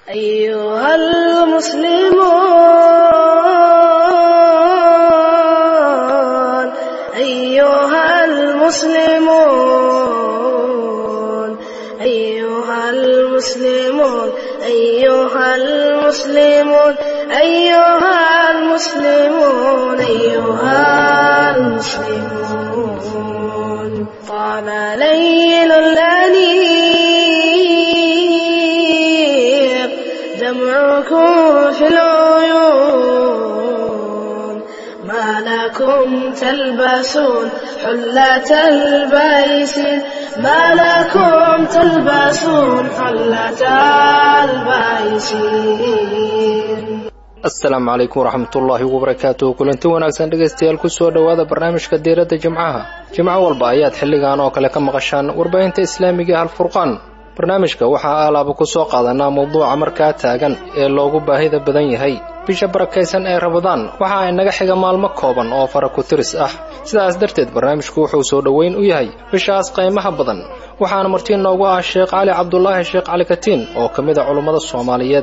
أيها المسلمون أيها المسلمون أيها المسلمون أيها المسلمون أيها المسلمون أيها المسلمون طال ليل الأنيق دمعكم في العيون ما لكم تلبسون حلة البيس ما لكم تلبسون حلة البيس asalaamu calaykum waraxmatullaahi wabarakaatuh kulanti wanaagsan dhegaystayaal kusoo dhowaada barnaamijka diiradda jimcaha jimco walba ayaad xilligan oo kale ka maqashaan warbaahinta islaamiga ee alfurqaan barnaamijka waxaa alaaba ku soo qaadanaa mawduuca markaa taagan ee loogu baahida badan yahay bisha barakaysan ee rabadaan waxa ay naga xiga maalmo kooban oo fara ku tiris ah sidaas darteed barnaamijku wuxuu soo dhoweyn u yahay bishaas qaymaha badan waxaana martii noogu ah sheekh cali cabdulaahi sheekh cali katiin oo ka mid a culummada soomaaliyeed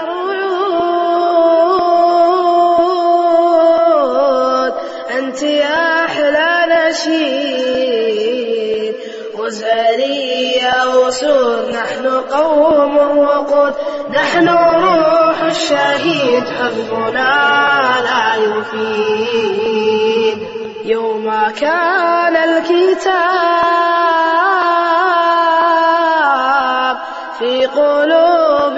رعود أنت يا أحلى نشيد وزاري يا أسود نحن قوم وقود نحن روح الشهيد حبنا لا يفيد يوم كان الكتاب في قلوب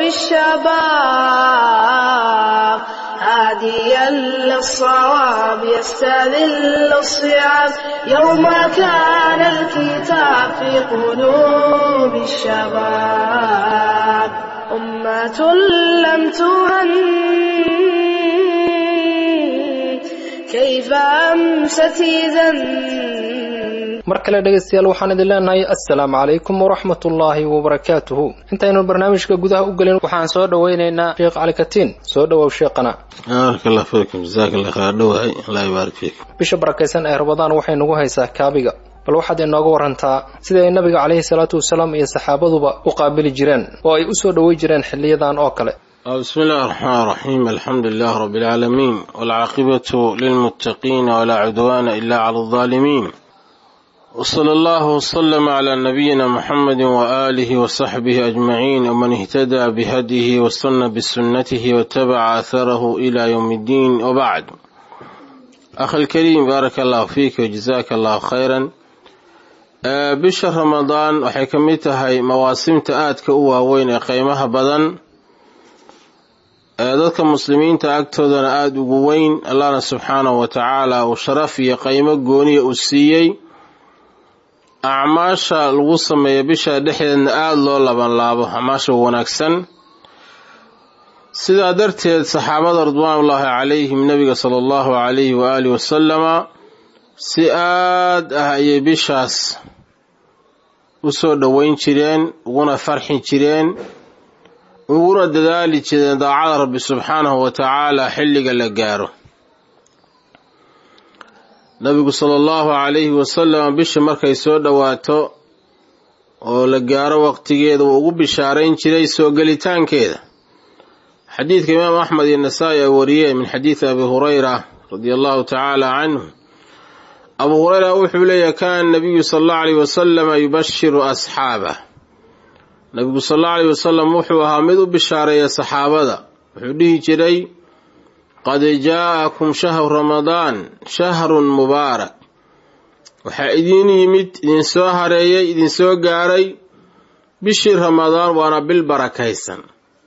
الشباب هاديا للصواب يستذل الصعاب يوم كان الكتاب في قلوب الشباب أمة لم تهن كيف أمست إذا mar kale dhegaystayaal waxaan idin leenahay assalaamu calaykum waraxmatullaahi wabarakaatuhu intaynu barnaamijka gudaha u gelin waxaan soo dhowaynaynaa sheekh cali katiin soo dhowow sheekhana baarak allah fiikum jazaak allah khayr dhowahay allah yubaarik fiikum bisha barakaysan ee rabadaan waxay nagu haysaa kaabiga bal waxaad inooga warantaa sida ay nabiga calayhi salaatu wasalaam iyo saxaabaduba u qaabili jireen oo ay u soo dhoway jireen xiliyadan oo kale بسم الله الرحمن الرحيم الحمد لله رب العالمين والعاقبة للمتقين ولا عدوان إلا على الظالمين وصلى الله وسلم على نبينا محمد وآله وصحبه أجمعين ومن اهتدى بهديه واستنى بسنته واتبع أثره إلى يوم الدين وبعد أخي الكريم بارك الله فيك وجزاك الله خيرا آه، بشهر رمضان waxay ka mid tahay mawaasimta aadka u waaweyn ee qiimaha badan ee dadka muslimiinta agtoodana aada ugu weyn allahna subxaanahu wa tacaala uu sharaf iyo qiimo gooniya u siiyey acmaasha lagu sameeyo bisha dhexdeedna aada loo labanlaabo acmaasha wanaagsan sidaa darteed saxaabada ridwaanullaahi calayhim nebiga sala allahu calayhi waaalihi wasalama si aad ah ayay bishaas u soo dhoweyn jireen uguna farxi jireen uguna dadaali jireen daacada rabbi subxaanahu wa tacaala xilliga la gaaro nabigu sala allahu calayhi wasalam bisha markay soo dhowaato oo la gaaro waqtigeeda wuu ugu bishaarayn jiray soo gelitaankeeda xadiidka imaam axmed iyo nasaa-i ay wariyeen min xadiidi abi hurayra radia allahu tacaala canhu abu hurayra wuxuu leeyahy kaana nabiyu sala allahu alayh wasalama yubashiru asxaabah nabigu sal allahu alayh wasalam wuxuu ahaa mid u bishaareeya saxaabada wuxuu dhihi jiray qad jaa'akum shahru ramadaan shahrun mubaarak waxaa idiin yimid idinsoo hareeyay idinsoo gaaray bishii ramadaan waana bil barakaysan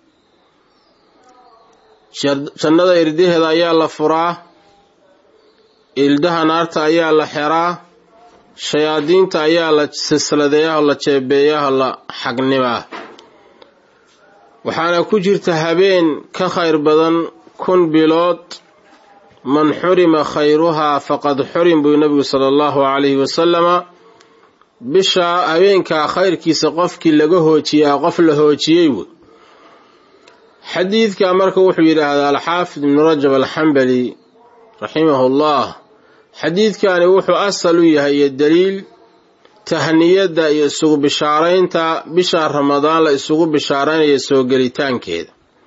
jannada irdaheeda ayaa la furaa ildaha naarta ayaa la xeraa shayaadiinta ayaa la silsiladeeyaho la jeebeeyaho la xagnimaa waxaana ku jirta habeen ka khayr badan kun bilood man xurima khayruhaa faqad xurim buu nabigu sala allahu calayhi wasalama bisha habeenkaa khayrkiisa qofkii laga hoojiyaa qof la hoojiyey wey xadiidka marka wuxuu yidhaahdaa alxaafid ibnu rajab alxambali raximahu llah xadiidkani wuxuu asal u yahay iyo daliil tahniyadda iyo isugu bishaaraynta bisha ramadaan la isugu bishaaraynaya soo gelitaankeeda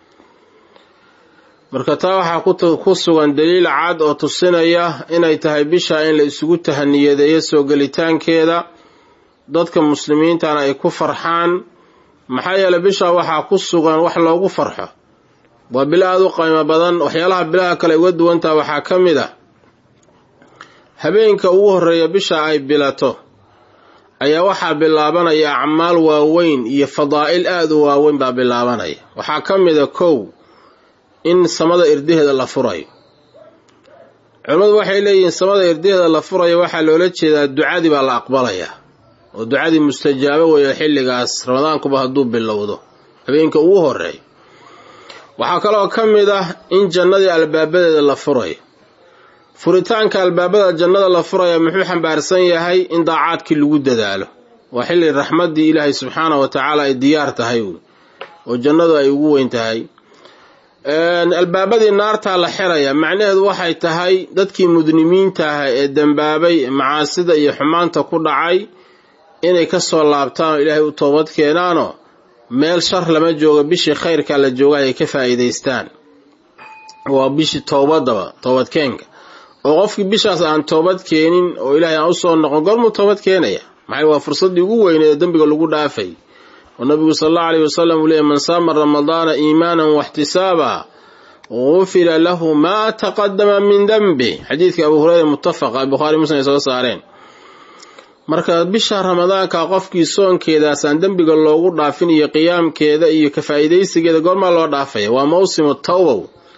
marka taa waxaa ku sugan daliil cad oo tusinaya inay tahay bisha in la isugu tahaniyadeeyo soo gelitaankeeda dadka muslimiintana ay ku farxaan maxaa yeeley bisha waxaa ku sugan wax loogu farxo waa bilo aada u qiimo badan waxyaalaha bilaha kale uga duwantaha waxaa ka mid ah habeenka ugu horreeya bisha ay bilato ayaa waxaa bilaabanaya acmaal waaweyn iyo fadaa'il aada u waaweyn baa bilaabanaya waxaa ka mid a kow in samada irdaheeda la furayo culimmadu waxay leeyihiin samada irdaheeda la furayo waxaa loola jeedaa ducadii baa la aqbalayaa oo ducadii mustajaabo weeyo xilligaas ramadaankuba hadduu bilowdo habeenka ugu horeeya waxaa kaloo ka mid ah in jannadii albaabadeeda la furayo furitaanka albaabada jannada la furaya muxuu xambaarsan yahay in daacaadkii lagu dadaalo waa xilli raxmaddii ilaahay subxaana wa tacaala ay diyaar tahay oo jannadu ay ugu weyn tahay albaabadii naartaa la xiraya macnaheedu waxay tahay dadkii mudnimiinta ah ee dembaabay macaasida iyo xumaanta ku dhacay inay ka soo laabtaan oo ilaahay u toobad keenaanoo meel shar lama joogo bishii khayrkaa la jooga ay ka faa'iidaystaan waa bishii toobadaba toobadkeenka oo qofkii bishaas aan toobad keenin oo ilaahay aan usoo noqon goormuu toobad keenaya maxay waa fursaddii ugu weyneed ee dembiga lagu dhaafay oo nabigu sal allahu alayhi wasalam uu leeyay man saama ramadaana iimaanan waxtisaaba gufira lahu maa taqadama min dembi xadiidka abu hureyra muttafaqa bukhaari muslim ay soo saareen marka bisha ramadaanka qofkii soonkeedaasaan dembiga loogu dhaafin iyo qiyaamkeeda iyo ka faa'iidaysigeeda goormaa loo dhaafaya waa mawsimu tawbow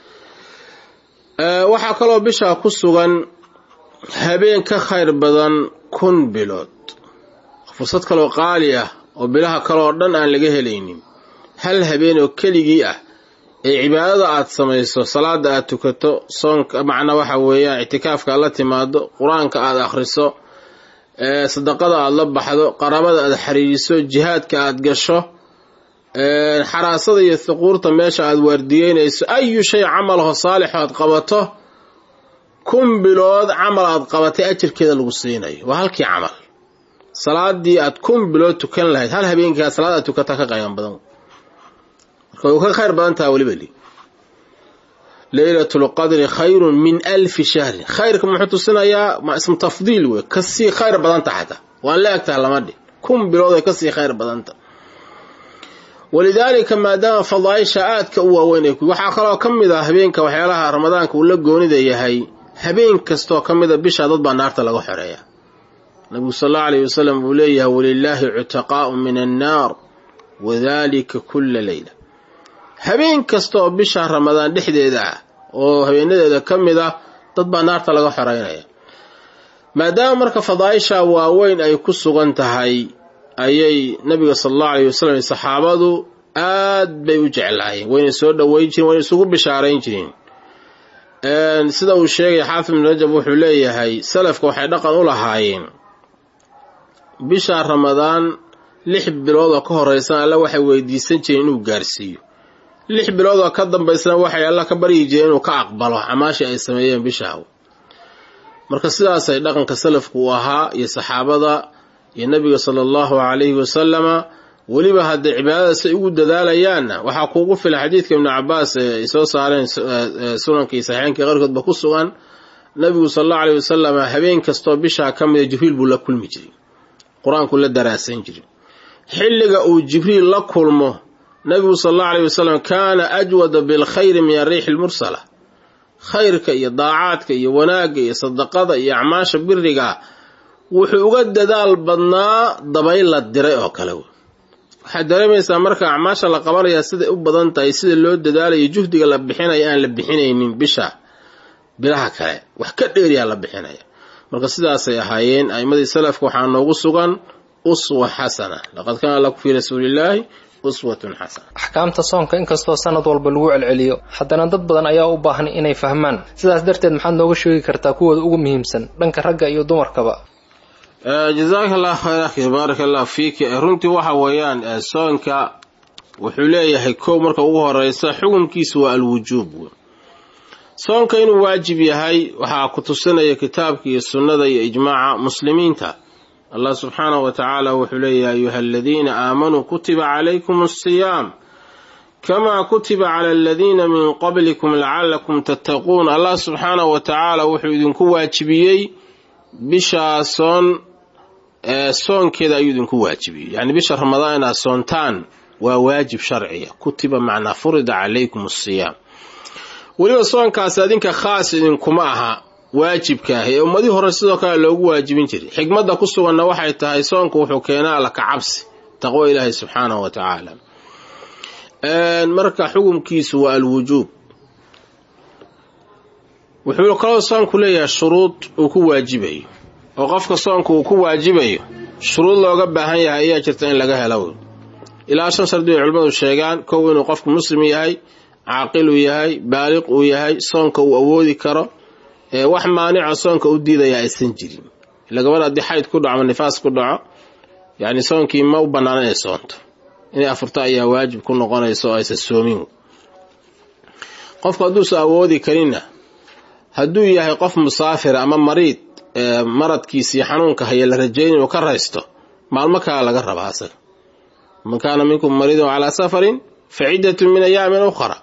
waxaa kaloo bishaa ku sugan habeen ka khayr badan kun bilood fursad kaloo qaali ah oo bilaha kaleoo dhan aan laga helaynin hal habeen oo keligii ah ee cibaadada aad samayso salaada aad tukato soonka macna waxa weeyaan ictikaafka aad la timaado qur-aanka aad akhriso sadaqada aad la baxdo qarabada aad xiriiriso jihaadka aad gasho xaraasada iyo thuquurta meesha aad waardiyeynayso ayu shay camalaho saalixo aad qabato kun bilood camal aad qabatay ajirkeeda lagu siinayo waa halkii camal salaadii aad kun bilood tukan lahayd hal habeenkaa salaad aad tukata ka qayban badan marka way ka khayr badan taha weliba li leylatul qadri khayrun min alfi shahrin khayrka muxuu tusinayaa ma ismu tafdiil wey kasii khayr badanta xataa waan la egtaha lama dhin kun bilood ay kasii khayr badanta walidaalika maadaama fadaaisha aadka u waaweyn waxaa kaloo ka mid ah habeenka waxyaalaha ramadaanka uu la goonida yahay habeen kastoo ka mida bisha dad baa naarta laga xoreeya nabigu sal allau alayh wasalam uu leeyahay walilaahi cutaqaa'u min annaar wadalika kulla leyla habeen kastaoo bisha ramadaan dhexdeeda ah oo habeenadeeda ka mid ah dad baa naarta laga xoreynaya maadaama marka fadaaisha waaweyn ay ku sugan tahay ayay nabiga sala allahu alayh wasalam saxaabadu aad bay u jeclaayeen wayna soo dhoweyn jireen wayna isugu bishaarayn jireen sida uu sheegay xaafid ibn rajab wuxuu leeyahay salafka waxay dhaqan u lahaayeen bisha ramadaan lix bilood oo ka horeysan alla waxay weydiisan jireen inuu gaarsiiyo lix bilood oo ka dambaysana waxay alla ka baryi jireen inuu ka aqbalo camaashii ay sameeyeen bishaa marka sidaasay dhaqanka salafku u ahaa iyo saxaabada iyo nabiga sala allahu calayhi wasalama weliba hadday cibaadadaas ay ugu dadaalayaanna waxaa kuugu filan xadiidka ibnu cabaas ee ay soo saareen sunankii saxiixeenkii qarkoodba ku sugan nabigu sala allahu alayh wasalama habeen kastoo bishaa ka mida jibriil buu la kulmi jiray qur-aanku la daraasan jiray xilliga uu jibriil la kulmo nabigu sala allahu alayh wasalam kaana ajwada bilkhayri min ariixi lmursala khayrka iyo daacaadka iyo wanaagga iyo sadaqada iyo acmaasha biriga wuxuu uga dadaal badnaa dabayl la diray oo kale waxaad dareemaysaa marka acmaasha la qabanayaa siday u badan tahay sida loo dadaalayo juhdiga la bixinaya aan la bixinaynin bisha bilaha kale wax ka dheeriyaa la bixinaya marka sidaasay ahaayeen a'imadii salafka waxaa noogu sugan uswa xasana laqad kaana lakum fii rasuulillaahi uswatun xasana axkaamta soonka inkastoo sanad walba lagu celceliyo haddana dad badan ayaa u baahan inay fahmaan sidaas darteed maxaad nooga sheegi kartaa kuwooda ugu muhiimsan dhanka ragga iyo dumarkaba jazaaka allah khayr akhi baaraka allah fiiki runtii waxa weeyaan soonka wuxuu leeyahay kow marka ugu horeysa xukunkiisu waa alwujuub soonka inuu waajib yahay waxaa ku tusinaya kitaabka iyo sunnada iyo ijmaaca muslimiinta allah subxaanahu wa tacaala wuxuu leeyahay ayuha aladiina aamanuu kutiba calaykum asiyaam kamaa kutiba cala aladiina min qablikum lacallakum tattaquun allah subxaanahu wa tacaala wuxuu idinku waajibiyey bishaa soon soonkeeda ayuu idinku waajibiyey yacni bisha ramadaan inaad soontaan waa waajib sharciya kutiba macnaa furida calaykum asiyaam weliba soonkaas adinka khaas idinkuma aha waajibka ah ee ummadii hore sidoo kale loogu waajibin jiray xikmadda ku suganna waxay tahay soonku wuxuu keenaa alla ka cabsi taqwo ilaahay subxaanahu wa tacaala marka xukumkiisu waa alwujuub wuxuu kaloo soonku leeyahay shuruud uu ku waajibayo oo qofka soonku uu ku waajibayo shuruud looga baahan yahay ayaa jirta in laga helo ilaa shan shardi bay culimmadu sheegaan kow inuu qofku muslim yahay caaqil uu yahay baaliq uu yahay soonka uu awoodi karo wax maanica soonka u diidaya aysan jirin ila gabadha haddii xayd ku dhaco ama nifaas ku dhaco yacni soonkii ma u bannaan inay soonto inay afurto ayaa waajib ku noqonaysa oo aysan soomin qofku hadduusan awoodi karinna hadduu yahay qof musaafira ama mariid maradkiisii xanuunka haya la rajayn inuu ka raysto maalmo kale laga rabaa asaga man kaana minkum mariidan calaa safarin fa ciddatun min ayaamin ukhra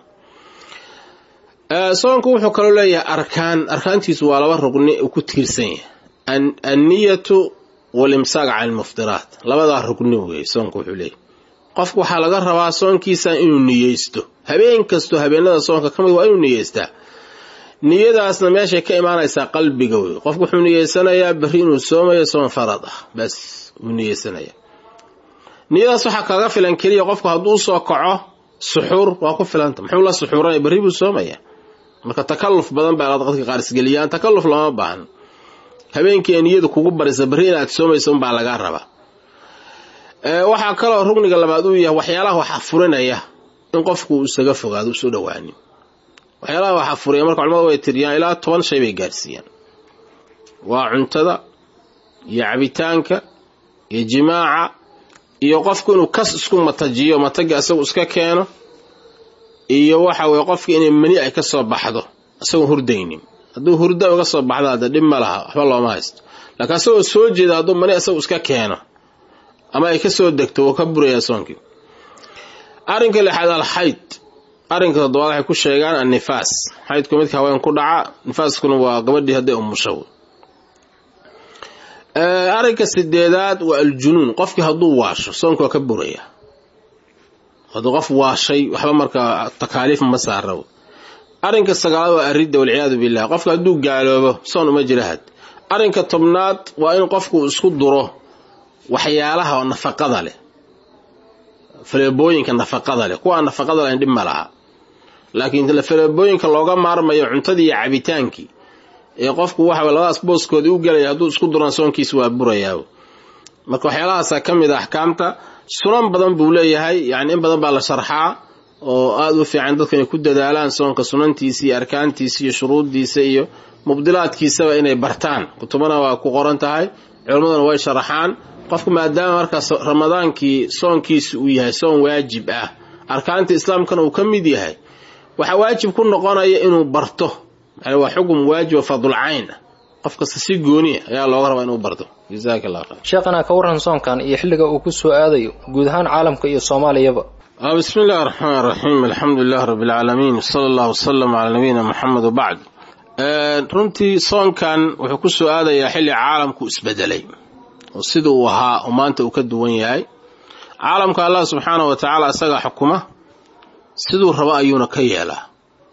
soonku wuxuu kaloo leeyahay arkaan arkaantiisu waa laba rugni uu ku tiirsan yahay anniyatu walimsaaq can ilmuftiraat labadaa rugni weeye soonku wuxuu leeyahy qofku waxaa laga rabaa soonkiisa inuu niyeysto habeen kastoo habeenada soonka ka mid waa inuu niyeystaa niyadaasna meeshay ka imaanaysaa qalbiga wey qofku wuxuu niyeysanayaa berri inuu soomayo soon farad ah bas wuu niyeysanaya niyadaas waxaa kaga filan keliya qofku hadduu usoo kaco suxuur waa ku filanta muxuu la suxuuranaya berri buu soomaya marka takalluf badan baa dadka qaar isgeliyaan takalluf lama baahan habeenkii ay niyadu kugu barisa berri inaad soomayso unbaa lagaa rabaa waxaa kaloo rugniga labaad uu yahay waxyaalaha wax afurinaya in qofku uu isaga fogaado usoo dhowaanin waxyaalaha wax afuriya marka culamadu way tiriyaan ilaa toban shay bay gaarsiiyaan waa cuntada iyo cabitaanka iyo jimaaca iyo qofku inuu kas isku matajiyo mataga isagu iska keeno iyo waxa weye qofka inay mani ay ka soo baxdo isagoon hurdaynin hadduu hurda uga soo baxdo hadda dhib ma laha waxba looma haysto laakiin isagoo soo jeeda hadduu mani isagu iska keeno ama ay ka soo degto wuu ka burayaa soonkii arrinka lixaad alxayd arrinka toddobaad waxay ku sheegaan annifaas xaydku midka haween ku dhaca nifaaskuna waa gabadhii hadday umusho arrinka sideedaad waa aljunuun qofkii hadduu waasho soonka waa ka buraya hadduu qof waashay waxba markaa takaaliif ma saara arrinka sagaalaad waa aridda walciyaadu billah qofka hadduu gaaloobo soon uma jira had arrinka tobnaad waa in qofku isku duro waxyaalaha nafaqada leh faleebooyinka nafaqada leh kuwaa nafaqada leh dhib ma laha laakiin faleebooyinka looga maarmayo cuntadii iyo cabitaankii ee qofku waxa labadaas booskoodii u gelaya hadduu isku duraan soonkiisa waa burayaa marka waxyaalahaasa ka mid a axkaamta sunan badan buu leeyahay yacni in badan baa la sharxaa oo aada u fiican dadku inay ku dadaalaan soonka sunantiisa iyo arkaantiisa iyo shuruuddiisa iyo mubdilaadkiisaba inay bartaan kutubana waa ku qoran tahay culimmaduna way sharaxaan qofku maadaama markaas ramadaankii soonkiisa uu yahay soon waajib ah arkaanta islaamkana uu ka mid yahay waxaa waajib ku noqonaya inuu barto waa xukun waajiba fadulcayn ah qof kasta si gooniya ayaa looga rabaa inuu barto jazaak allah khayr sheekhana ka warran soonkan iyo xilliga uu ku soo aadayo guud ahaan caalamka iyo soomaaliyaba bismi illahi raxmaan raxiim alxamdu lilah rabbi alcaalamiin sala allah wasalam calaa nabiyina moxamed wabacd runtii soonkan wuxuu ku soo aadayaa xilli caalamku isbedelay oo sida uu ahaa oo maanta uu ka duwan yahay caalamka allah subxaanahu wa tacaala isagaa xukuma siduu rabo ayuuna ka yeelaa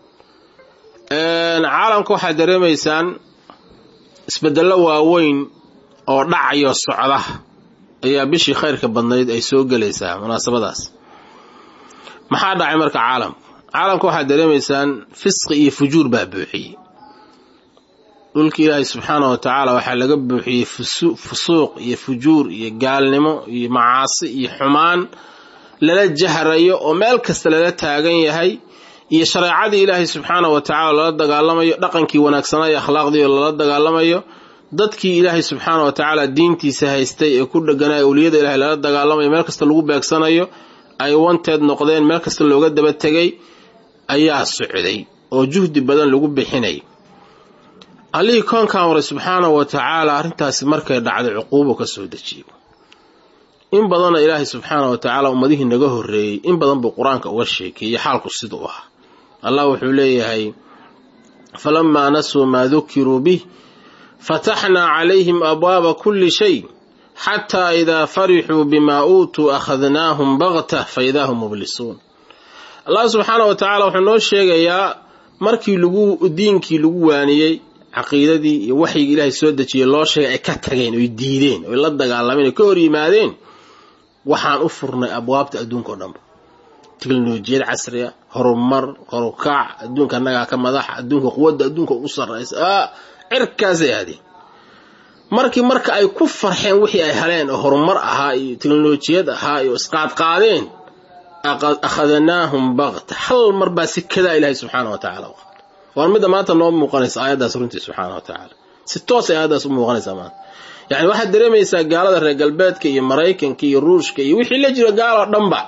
caalamka waxaad dareemaysaan isbedello waaweyn oo dhacayo socda ayaa bishii khayrka badnayd ay soo gelaysaa munaasabadaas maxaa dhacay marka caalamka caalamka waxaad dareemaysaan fisqi iyo fujuur baa buuxiyey dhulki ilaahay subxaana wa tacaala waxaa laga buuxiyey fusuuq iyo fujuur iyo gaalnimo iyo macaasi iyo xumaan lala jahrayo oo meel kasta lala taagan yahay iyo shareecadii ilaahay subxaana wa tacaala lala dagaalamayo dhaqankii wanaagsanaa iyo akhlaaqdii oo lala dagaalamayo dadkii ilaahay subxaana wa tacaala diintiisa haystay ee ku dheganaya awliyada ilahay lala dagaalamayo meel kasta lagu beegsanayo ay wanteed noqdeen meel kasta looga daba tegay ayaa socday oo juhdi badan lagu bixinay allihii koonkan waray subxaanahu wa tacaala arrintaasi markay dhacday cuquubo ka soo dejiyo in badanna ilaahay subxaana wa tacaala ummadihii naga horreeyey in badan buu qur-aanka uga sheekeeyey xaalku siduu ahaa allah wuxuu leeyahay falamaa nasuu maa dukiruu bih fataxnaa calayhim abwaaba kulli shay xataa idaa farixuu bimaa uutuu akhadnaahum baktah fa idaa hum mublisuun allah subxaana wa tacaala wuxuu noo sheegayaa markii lagu diinkii lagu waaniyey caqiidadii iyo waxyigii ilaahay soo dejiyey loo sheegay ay ka tageen oy diideen oy la dagaalameen oy ka hor yimaadeen waxaan u furnay abwaabta adduunka o dhanba teknolojiyad casriya horumar horukac adduunka annagaa ka madaxa adduunka quwadda adduunka ugu sarraysa cirkaasay aadeen markii marka ay ku farxeen wixii ay heleen oo horumar ahaa iyo teknolojiyad ahaa iyo isqaadqaadeen akhadnaahum bakta hal mar baa si kadaa ilaahay subxaana wa tacala u qabta waan midda maanta noo muuqanaysa aayaddaas runtii subxaana wa tacaala si toosay aayaddaas u muuqanaysaa maanta yacni waxaad dareemaysaa gaalada reer galbeedka iyo maraykanka iyo ruushka iyo wixii la jiro gaaloo dhanba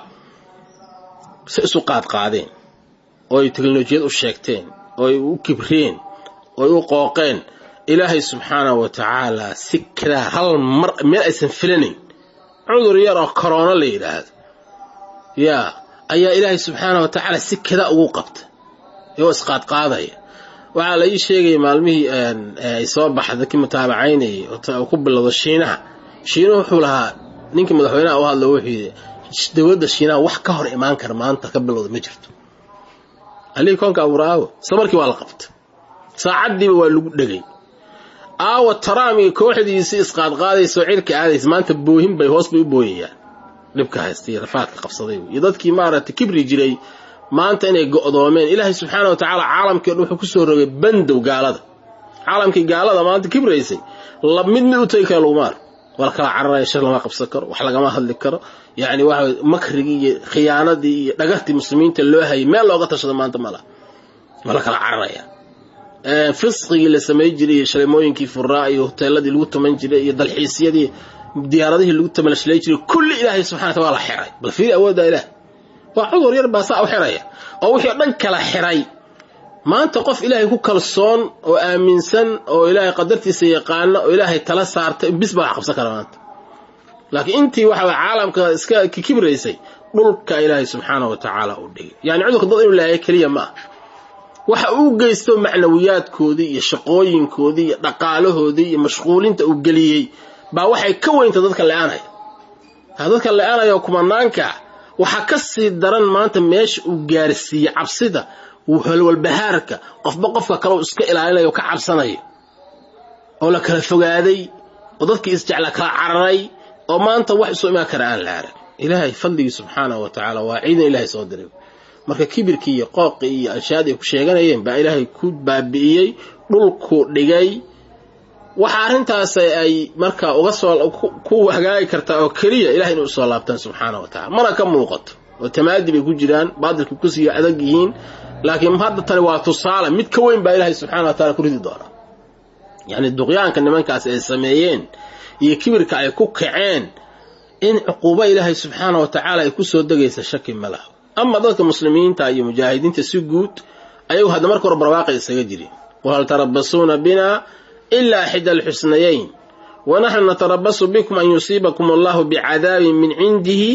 si isu qaadqaadeen ooy teknolojiyad u sheegteen ooy u kibreen ooy u qooqeen ilaahay subxaana wa tacaala si kadaa hal mar meel aysan filanayn cudur yar oo korona la yidhaahdo yaa ayaa ilaahay subxaana wa tacaala si kadaa ugu qabta iyagoo isqaadqaadaya waxaa la ii sheegaya maalmihii ay soo baxda kii mutaabacaynayay oo ku bilowdo shiinaha shiinuhu wuxuu lahaa ninkii madaxweynaha u hadla wuxuu yidhi dowladda shiinaha wax ka hor imaan kara maanta ka bilowda ma jirto alihii koonka abuura aawo isla markii waa la qabta saacaddiiba waa lagu dhegay aawa taraam iyo kooxdiisii isqaadqaadaysaoo cirka aadaysa maanta boohin bay hoos bay u booyayaan dhibka haystay rafaadka qabsaday iyo dadkii maaragtay kibri jiray maanta inay go'doomeen ilaahay subxaana wa tacaala caalamkii o dhan wuxuu kusoo rogay bandow gaalada caalamkii gaalada maanta kibraysay mid mid u tegi kara laguma arko waa la kala cararaya shir lama qabsan karo wax lagama hadli karo yacni waxa makrigii iyo khiyaanadii iyo dhagartii muslimiinta loo hayay meel looga tashado maanta ma laha waa la kala cararaya fisqigii la samay jiray iyo shareemooyinkii furaa iyo hoteeladii lagu tuman jiray iyo dalxiisyadii diyaaradihii lagu tamalshlay jiray kulli ilaahay subxana wataala waa la xiray bal fiiri awoodda ilaah waa cudur yar baa saa u xiraya oo wixii o dhan kala xiray maanta qof ilaahay ku kalsoon oo aaminsan oo ilaahay qadartiisa yaqaana oo ilaahay tala saartay bis baa wax qabsan kara maanta laakiin intii waxa way caalamka iska kibraysay dhulka ilaahay subxaana wa tacaala u dhigay yani cudurka dad inuu laaya keliya ma ah waxa uu geysto macnawiyaadkoodii iyo shaqooyinkoodii iyo dhaqaalahoodii iyo mashquulinta uu geliyey baa waxay ka weynta dadka le-aanaya dadka le-aanaya oo kumanaanka waxaa ka sii daran maanta meesha uu gaarsiiyey cabsida halwalbahaarka qofba qofka kale uu iska ilaalinayo o ka cabsanayo oo la kala fogaaday oo dadkii isjecla kala cararay oo maanta wax isu imaan kara aan la arag ilaahay fadligii subxaanahu wa tacaala waa ciidan ilaahay soo diray marka kibirkii iyo qooqii iyo anshaad ay ku sheeganayeen baa ilaahay ku baabi'iyey dhulku dhigay waxa arrintaas ay marka uga soo ku hagaagi kartaa oo keliya ilahay inay usoo laabtaan subxaana wa tacala mana ka muuqato oo tamaadi bay ku jiraan baadilka kusii adag yihiin laakiin hadda tani waa tusaale mid ka weyn baa ilaahay subxana wa taala ku ridi doonaa yacni duqyaanka nimankaas ay sameeyeen iyo kibirka ay ku kaceen in cuquubo ilaahay subxaana wa tacaala ay ku soo degaysa shaki ma laha ama dadka muslimiinta iyo mujaahidiinta si guud ayagu hadda marka hore barwaaqay isaga jireen qul hal tarabasuuna bina ilaa xida alxusnayayn wanaxnu natarabasu bikum an yusiibakum allahu bicadaabin min cindihi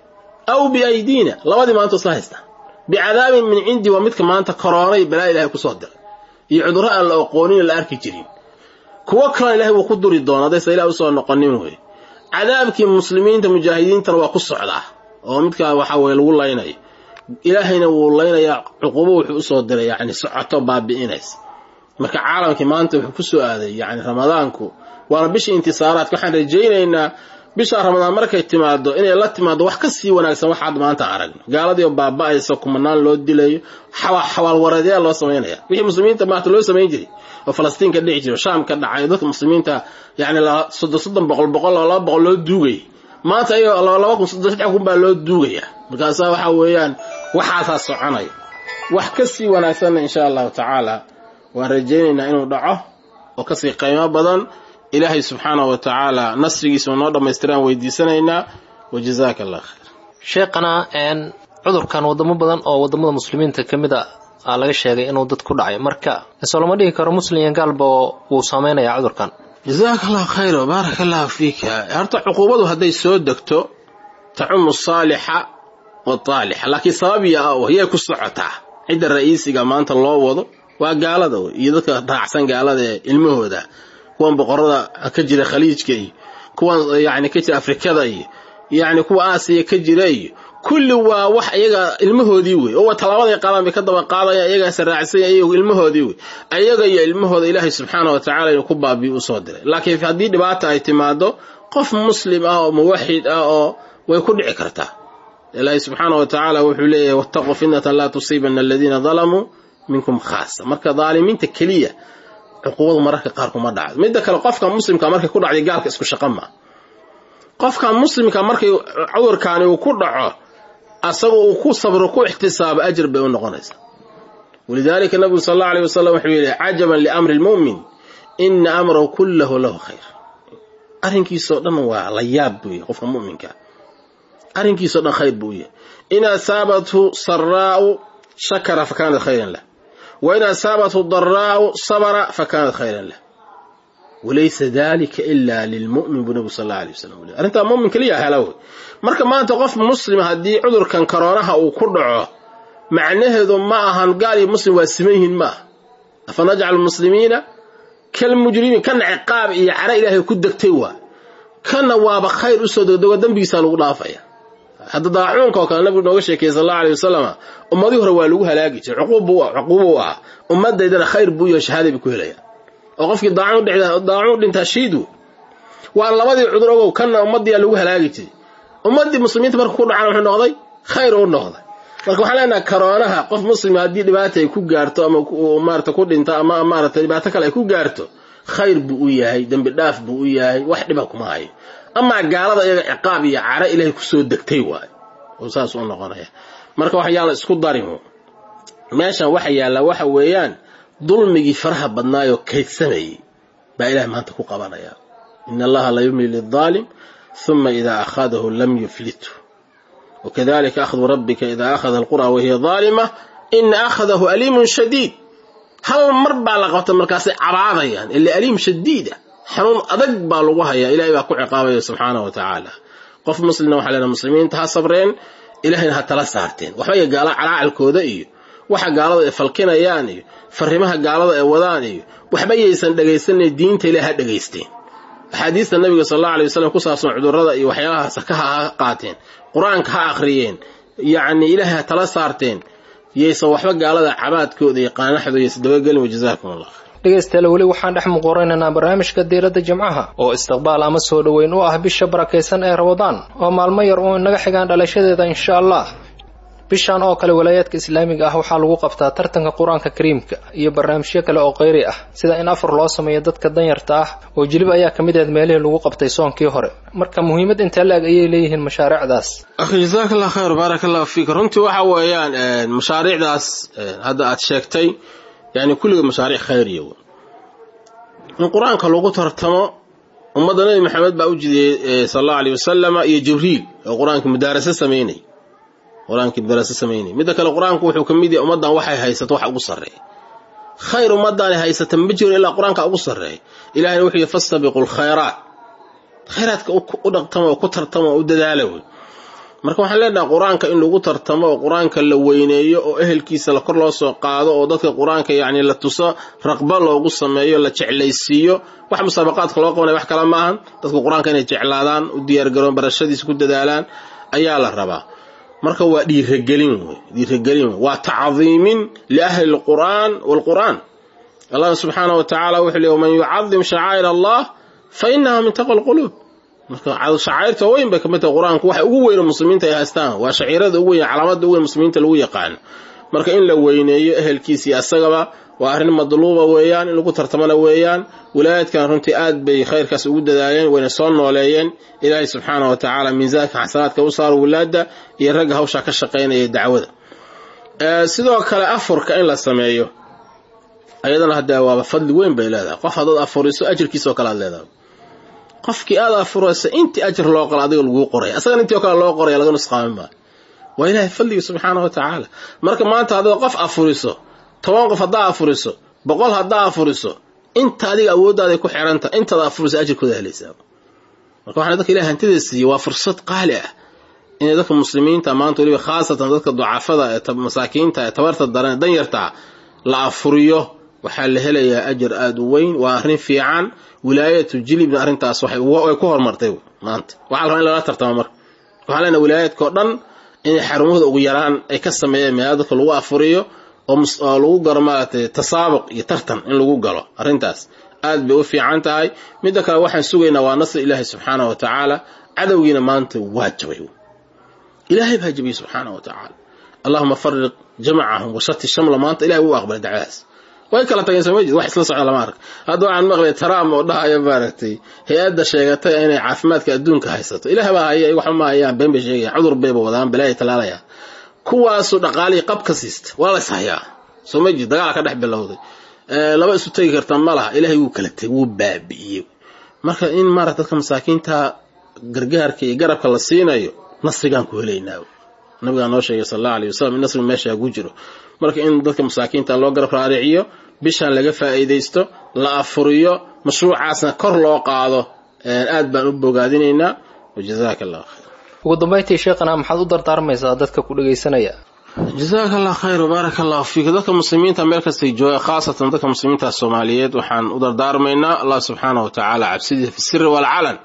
aw biaydiina labadii maanta isla haystaa bicadaabin min cindi waa midka maanta koroonay balaa ilahay kusoo diray iyo cudurro aan la oqoonin la arki jirin kuwo kalena ilahay wuu ku duri doona haddaysa ilah usoo noqonin wey cadaabkii muslimiinta mujaahidiintana waa ku socdaa oo midkaa waxa weye lagu laynayo ilaahayna wuu laynayaa cuqubo wuxuu usoo diray yani socoto baabi'inaysa marka caalamkii maanta wuxuu kusoo aaday yani ramadaanku waana bisha intisaaraadka waxaan rajaynaynaa bisha ramadaan markay timaado inay la timaado wax ka sii wanaagsan waxaad maanta aragno gaaladii oo baaba'aysa kumanaan loo dilayo xawaalwareedyaa loo samaynaya wixii muslimiinta maanta loo samayn jiray oo falastiin ka dhici jiray oo shaam ka dhacay dadka muslimiinta yani soddon soddon boqol boqol oo laba boqol loo duugay maanta ayagoo laba kun soddon saddex kun baa loo duugaya markaasaa waxa weeyaan waxaasaa soconaya wax ka sii wanaagsanna insha allahu tacaala waan rajaynaynaa inuu dhaco oo kasii qiimo badan ilaahay subxaanahu wa tacaala nasrigiisa noo dhammaystiraan weydiisanaynaa wa jazaaka allah khayr sheekhana cudurkan wadamo badan oo wadamada muslimiinta ka mid a aa laga sheegay inuu dad ku dhacay marka soo lama dhigi karo muslim iyo gaalba wuu saameynayaa cudurkan jazaaka allahu khayra baaraka allahu fiika horta cuquubadu hadday soo degto tacumu saalixa wataalixa laakiin sababiya ah yay ku socotaa cidda ra'iisiga maanta loo wado waa gaalada wey iyo dadka raacsan gaalada ee ilmahooda kuwan boqorada ka jira khaliijka iyo kuwan yani ka jira afrikada iyo yani kuwa aasiya ka jira iyo kulli waa wax iyaga ilmahoodii wey oo talaabaday qaadaan bay ka daba qaadayaan iyagaas raacsanya iyagu ilmahoodii wey ayaga iyo ilmahooda ilaahay subxaana wa tacala inuu ku baabiyo usoo diray laakiin haddii dhibaata ay timaado qof muslim ah oo muwaxid ah oo way ku dhici kartaa ilaahay subxaana wa tacaala wuxuu leeyahay wattaquu fitnatan laa tusiibana aladiina dalamuu minkum khaasa marka daalimiinta keliya cuquubadu mararka qaar kuma dhacdo midda kale qofka muslimka markay ku dhacday gaalka isku shaqa maa qofka muslimka markay cudurkaani uu ku dhaco asagoo uu ku sabro ku ixtisaabo ajir bay u noqonaysaa walidaalika nabigu sal allau aleyh wasalam wuxuu yidhi cajaban liamri lmu'min ina amrahu kullahu lahu khayr arrinkiisoo dhan waa la yaab buu yahy qofka mu'minka arrinkiisoo dhan khayr buu yahay in asaabathu saraa'u shakara fa kaanat khayran lah wa in asaabathu daraa'u sabra fa kaanat khayran lah walaysa dalika ila lilmu'min buu nabigu sal alla alay wasalam u arrintaa mu'min keliya hela wey marka maanta qof muslima haddii cudurkan koroonaha uu ku dhaco macnaheedu ma ahan gaal iyo muslim waa siman yihiin ma aha afa najcalu muslimiina kalmujrimiin kana ciqaab iyo cara ilaahay ku degtay waa kana waaba khayr usoo degdego dembigiisaa lagu dhaafaya hadda daacuunka oo kale nabigu nooga sheekeyey sal alla alay wasalam ummadii hore waa lagu halaagi jiray cuquuba u ahaa ummadaydana khayr buu iyo shahaaday bay ku helayaan oo qofkii daacuun dhintaa shiid wey waa labadii cudur ogow kana ummadiyaa lagu halaagi jiray ummadii muslimiinta marka ku dhacaan wuxuu noqday khayr u noqday marka waxaan leenaha karoonaha qof muslima haddii dhibaata ay ku gaarto ama maarata ku dhinto ama maarata dhibaato kale ay ku gaarto khayr buu u yahay dembi dhaaf buu u yahay wax dhiba kuma hayo amaa gaalada iyaga ciqaab iyo cara ilaahay kusoo degtay waayo oo saas u noqonaya marka wax yaala isku darin meeshan waxa yaallaa waxa weeyaan dulmigii faraha badnaayoo kaydsamayay baa ilahay maanta ku qabanaya in allaha la yumli lidaalim ثم إذا أخذه لم يفلته وكذلك أخذ ربك إذا أخذ القرى وهي ظالمة إن أخذه أليم شديد هل مربع لقوة مركاسي عبادة يعني اللي أليم شديدة حنون أدق بالغوها يا إلهي باكو عقابه سبحانه وتعالى قف مسلم وحلنا مسلمين تها صبرين إلهينا هتلا سارتين وحوية قال على الكودة إيو waxa gaalada ay falkinayaan iyo fariimaha gaalada ay wadaan iyo waxba yaysan dhagaysanay diinta ilaaha dhagaysteen axaadiista nabiga sal alla alay wasalam ku saabsan cudurrada iyo waxyaalahaas ka ha qaateen qur-aanka ha akhriyeen yacni ilaahay ha tala saarteen yaysan waxba gaalada cabaadkooda iyo qaanaxdooda yaysan dabagelin wajazaakum allah dhegaystayaal weli waxaan dhex muquraynaynaa barnaamijka diiradda jimcaha oo istiqbaal ama soo dhoweyn u ah bisha barakaysan ee rabadaan oo maalmo yar uun inaga xigaan dhalashadeeda insha allah bishan oo kale walaayaadka islaamiga ah waxaa lagu qabtaa tartanka qur-aanka kariimka iyo barnaamijyo kale oo qayri ah sida in afar loo sameeyo dadka danyarta ah oo jilib ayaa ka mid ahed meelihii lagu qabtay soonkii hore marka muhiimad intee la-eg ayay leeyihiin mashaariicdaas akhi jazaaka allah khayr baaraka allahu fiik runtii waxa weeyaan mashaariicdaas hadda aad sheegtay yani kulliga mashaariic khayriya w in qur-aanka lagu tartamo ummadda nabi maxamed baa u jidiyey sal allahu aleyh wasalama iyo jibriil oo qur-aanka mudaarasa sameynay qur-aankii mudaarasa samaynay midda kale qur-aanku wuxuu ka mid yahay ummaddan waxay haysato waxa ugu sarreeya khayr ummaddaani haysata ma jiro ilaa qur-aanka ugu sarreeya ilahayna wuxuu yihi fastabiqu lkhayraat khayraadka u dhaqtamo oo ku tartamo oo u dadaala wey marka waxaan leenahay qur-aanka in lagu tartamo oo qur-aanka la weyneeyo oo ehelkiisa la kor loo soo qaado oo dadka qur-aanka yacni la tuso raqba loogu sameeyo la jeclaysiiyo wax musaabaqaadka loo qabanaya wax kale maahan dadka qur-aanka inay jeclaadaan u diyaargaroon barashadiisa ku dadaalaan ayaa la rabaa marka waa dhiiragelin wey dhiiragelin wey waa tacdiimin liahli lqur'aan waalqur'aan allah subxaanahu wa tacaala wuxuu leey waman yucadim shacaa'ir allah fa inaha min taqwa lquluub marka shacairta weyn bay kamid tahay qur-aanku waxa ugu weyno muslimiinta ay haystaan waa shaciirada ugu weyn calaamada ugu weyn muslimiinta lagu yaqaano marka in la weyneeyo ehelkiisii asagaba waa arrin madluuba weeyaan in lagu tartamana weeyaan wilaayaadkan runtii aad bay khayrkaas ugu dadaaleen wayna soo nooleeyeen ilaahay subxaana wa tacaala miisaanka xasanaadka u saaro wilaada iyo ragga hawshaa ka shaqaynaya dacwada sidoo kale afurka in la sameeyo ayadana hadda waaba fadli weyn bay leedahay qof haddaad afuriso ajirkiisao kale aad leedahay qofkii aad afuraysa intii ajir loo qala adiga laguu qoraya asagana intii o kale loo qoraya laga nusqaamin maayo waa ilaahay fadliga subxaana wa tacaala marka maanta haddaad qof afuriso toban qof haddaa afuriso boqol haddaa afuriso inta adiga awooddaada ku xiranta intaada afuraysa ajirkooda helaysaa marka waxaan dadka ilahay hantida siiyey waa fursad qaali ah inay dadka muslimiinta maanta weliba khaasatan dadka ducafada ee masaakiinta ee tabarta daran danyartaa la afuriyo waxaa la helayaa ajar aada u weyn waa arrin fiican wilaayatu jilibna arrintaas way ku horumartay maanta waxaa la rabaa in lala tartamo marka waxaan leenahay wilaayaadka oo dhan inay xarumahooda ugu yaraan ay ka sameeyeen meela dadka lagu afuriyo oo lagu galo maaragtay tasaabuq iyo tartan in lagu galo arrintaas aad bay u fiican tahay midda kale waxaan sugaynaa waa nasri ilaahi subxaana wa tacaala cadowgiina maanta waa jabay ilaahay baa jabiyey subxaana wa tacaala allahuma fariq jamacahum washati shamla maanta ilahay wuu aqbalay dacwadaas way kala tageen soo ma jeed wax isla socda lama arka hadda waxaan maqlay taraam oo dhahaya maaragtay hay-adda sheegatay inay caafimaadka adduunka haysato ilaah baa haya waxba ma hayaan been bay sheegayaan cudur bayba wadaan balaaya talaalaya kuwaasu dhaqaalihii qab ka siista waa la is hayaa soo ma jeed dagaal ka dhex bilowday laba isu tegi karta ma laha ilaahay wuu kala tegay wuu baabi'iyey marka in maarata dadka masaakiinta gargaarka iyo garabka la siinayo nasrigaan ku helaynaa nabigaa noo sheegay sal allahu alay wasalam in nasriga meeshaa ku jiro marka in dadka masaakiinta loo garab raariciyo bishaan laga faa'iidaysto la afuriyo mashruucaasna kor loo qaado aad baan u bogaadinaynaa wajazaaka allah khayr ugu dambayntii sheekhana maxaad u dardaarmaysaa dadka ku dhegaysanaya jazaaka allah khayr wbaaraka allahu fiik dadka muslimiinta meel kastay jooga khaasatan dadka muslimiinta soomaaliyeed waxaan u dardaarmaynaa allah subxaana wa tacaala cabsidiisa fi siri waalcalan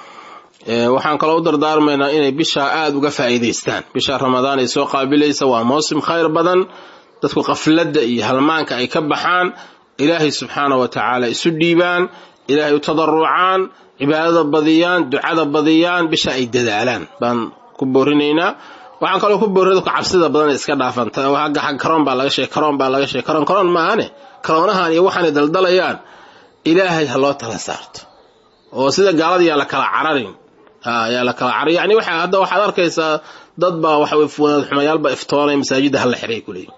waxaan kaloo u dardaarmaynaa inay bishaa aada uga faa'iidaystaan bisha ramadaan ay soo qaabilaysa waa mawsim khayr badan dadku qafladda iyo halmaanka ay ka baxaan ilaahay subxaana wa tacaala isu dhiibaan ilaahay u tadarucaan cibaadada badiyaan ducada badiyaan bisha ay dadaalaan baan ku boorinaynaa waxaan kaloo ku boorina dadku cabsida badan iska dhaafan agga xag karoon baa laga sheegay karoon baa laga sheegay karoon karoon maahane karoonahan iyo waxaanay daldalayaan ilaahay ha loo tala saarto oo sida gaalada yaa la kala cararin yaa la kala carar yani waxa hadda waxaad arkaysaa dad baa waxa wanaad xumayaalba iftoonay masaajidda hala xiray kuleeyihin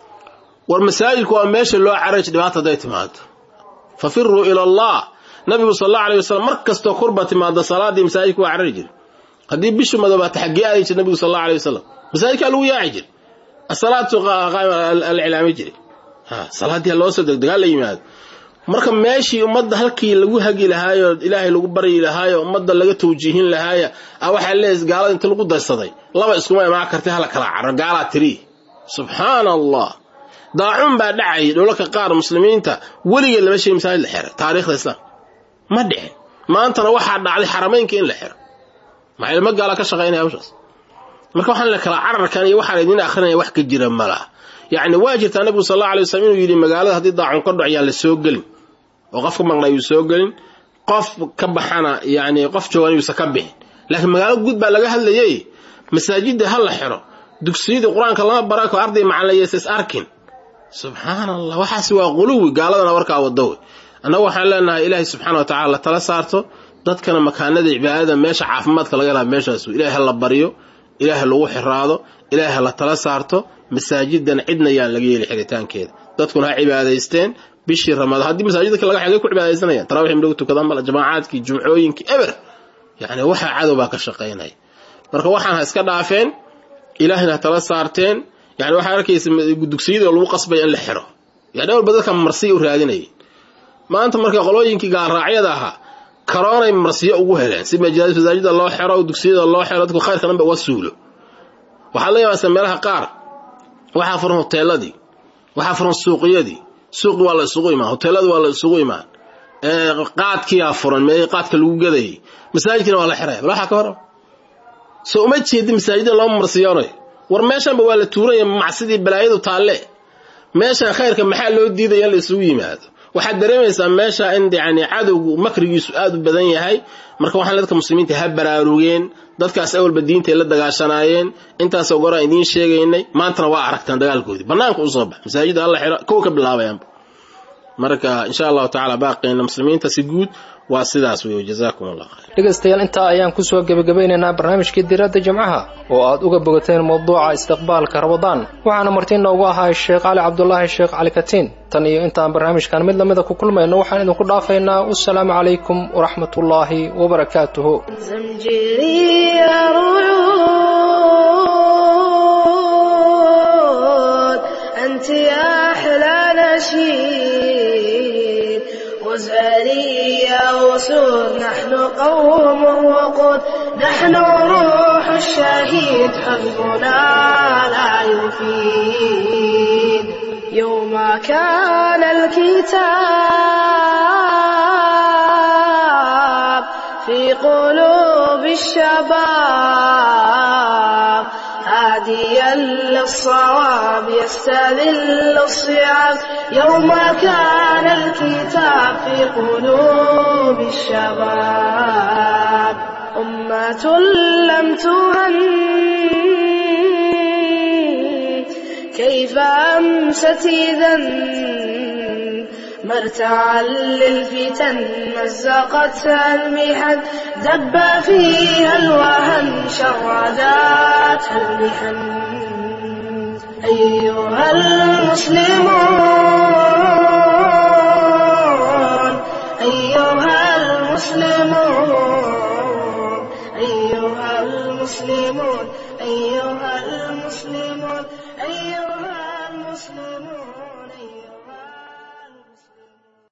war masaajidku waa meesha loo caraj dhibaata hadday timaado fafiruu ila allah nabigu sal allahu alay wasalam mar kastoo kurba timaado salaadii masaajidka waa carari jira haddii bishu madoobaata xaggee aadi jir nabigu sal allahu alay wasalam masaajidkaa lagu yaaci jir asalaatu la cilaami jiray salaadii loo soo degdegaa la yimaado marka meeshii ummadda halkii lagu hagi lahaayo ilaahay lagu baryi lahaayo ummadda laga tawjiihin lahaaya a waxaa leeyahay gaalada inta lagu darsaday laba iskuma imaan kartay hala kala caro gaalaa tiri subxaana allah daacun baa dhacayay dholalka qaar muslimiinta weligeed lama sheegi masaajid la xiro taariikhda islaamka ma dhicin maantana waxaa dhacday xarameynka in la xiro maxaa ilmo gaala ka shaqaynaya hawshaas marka waxaan la kala cararkan iyo waxaan idin akrinaya wax ka jira ma laha yacni waa jirtaa nabigu sal alla alay waslam inuu yidhi magaalada haddii daacun ka dhac yaan la soo gelin oo qof ka maqnaa yuu soo gelin qof ka baxana yani qof joogan yuusa ka bixin laakiin magaalo guud baa laga hadlayay masaajidda ha la xiro dugsiyadii qur-aanka lama barako arday macalaysa is arkin subxaana allah waxaasi waa quluwi gaaladana warkaa wado wey annagu waxaan leenahay ilaahay subxana wa tacala la tala saarto dadkana makaanada cibaadada meesha caafimaadka laga laha meeshaas ilahay ha la baryo ilaahay lagu xiraado ilaahay ha la tala saarto masaajidan cidna yaan laga yeeli xiritaankeeda dadkuna ha cibaadaysteen bishii ramadaan haddii masaajidka laga xigay ku cibaadaysanayaan tarawix in lagu tukadaan mala jamaacaadkii jumcooyinkii eber yacni waxaa cadow baa ka shaqaynaya marka waxaan ha iska dhaafeen ilaahayna ha tala saarteen yani waxaa arkaysa dugsiyadii lagu qasbaya in la xiro yani walba dadka marsiya u raadinayay maanta marka qolooyinkii gaalraacyada ahaa karoonay marsiyo ugu heleen si masaajida loo xiro dugsiyada loo xiro dadku khayrka dhan ba uga suulo waxaad la yaabasa meelaha qaar waxaa furan hoteeladii waxaa furan suuqyadii suuqi waa la isugu imaan hoteeladi waa la isugu imaan qaadkiyaa furan mee qaadka lagu gadayay masaajidkina waa la xiraya bal waxaa ka hora soo uma jeedi masaajida loo marsiyoonayo war meeshanba waa la tuuranya macsidii balaayadu taalle meeshan khayrka maxaa loo diidaya in la isugu yimaado waxaad dareemaysaa meesha in yani cadowgu makrigiisu aad u badan yahay marka waxaan dadka muslimiinta ha baraarugeen dadkaas awalba diintay la dagaashanaayeen intaasoo goraan idiin sheegaynay maantana waa aragtaan dagaalkoodii bannaanka u soo bax masaajida alla xiro kow ka bilaabayaanba marka insha allahu tacala baaqeyna muslimiinta si guud waa sidaas wey jazaakum allah khayr dhegaystayaal intaa ayaan kusoo gebagabaynaynaa barnaamijkii diradda jimcaha oo aad uga bogateen mawduuca istiqbaalka ramadaan waxaana marti noogu ahaa sheekh cali cabdulaahi sheekh cali katiin tan iyo intaan barnaamijkan mid lamida ku kulmayno waxaan idinku dhaafaynaa wasalaamu calaykum waraxmat ullaahi wabarakaatuhu زمجري رعود أنت يا أحلى نشيد وزارية وسود نحن قوم وقود نحن روح الشهيد حزبنا لا يفيد يوم كان الكتاب في قلوب الشباب هاديا للصواب يستذل الصعاب يوم كان الكتاب في قلوب الشباب أمة لم تهن كيف أمست إذا مرتعا للفتن مزقتها المحن دب فيها الوهن شرداتها المحن أيها المسلمون